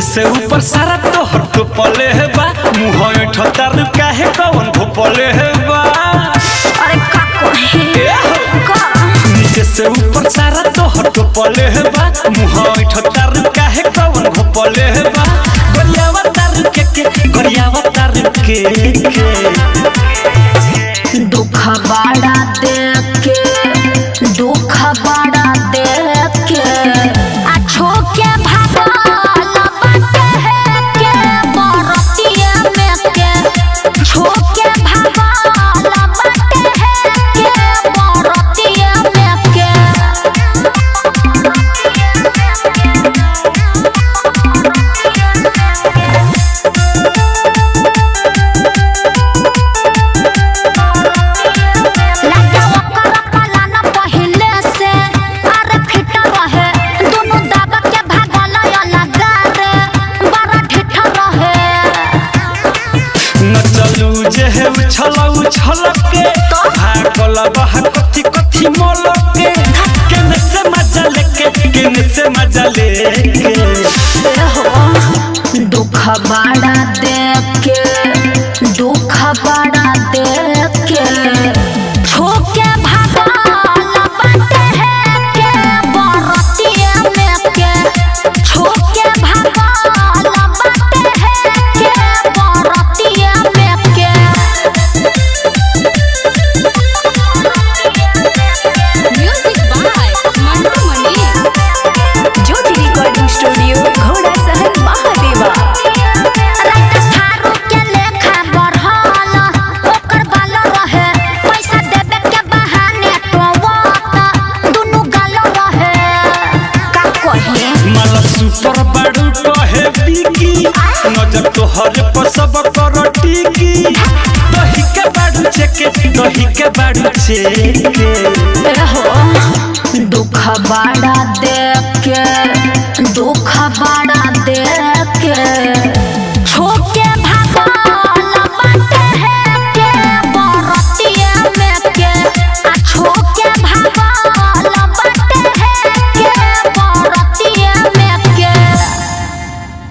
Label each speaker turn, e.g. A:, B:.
A: से ऊपर सारा तोहर तो पले है बा मुँह ठतार काहे कवन भोपले है बा
B: अरे का कहे का
A: नीचे से ऊपर सारा तोहर तो पले है बा मुँह ठतार काहे कवन भोपले है बा गरियावा तार के के गरियावा तार के के
B: दुख बड़ा देख के दुख बड़ा देख के आ छोके भागल बाटे है के बरतिया में के छोके भागल बाटे है के बरतिया में के लगा ओकर पलान पहिले से अरे फिट रहे दोनों दाबा के भागल लगा रे बड़ा ठिठ रहे
A: न चलू जे है उछल उछल के भागल बह कथी कथी मोल के केने से मजा लेके केने से मजा लेके
B: दुख बड़ा देख के दुख बड़ा देख के छोके भागल बाटे है के बरतिया में के छोके भागल बाटे है के बरतिया में के
C: music by Mantu Mani Jyoti recording studio घोड़ा सहन महादेवा
B: थारू के लेखा बढ़ल ओकर बाल रहे पैसा देवे के बहाने टोवत दुनु गाल रहे का कहे
A: माला सुपर बाड़ू कहे बिकी नजर तोहर पर सब कर टिकी दही के बाड़ू चेके दही के बाड़ू चेके
B: हो दुख बड़ा दे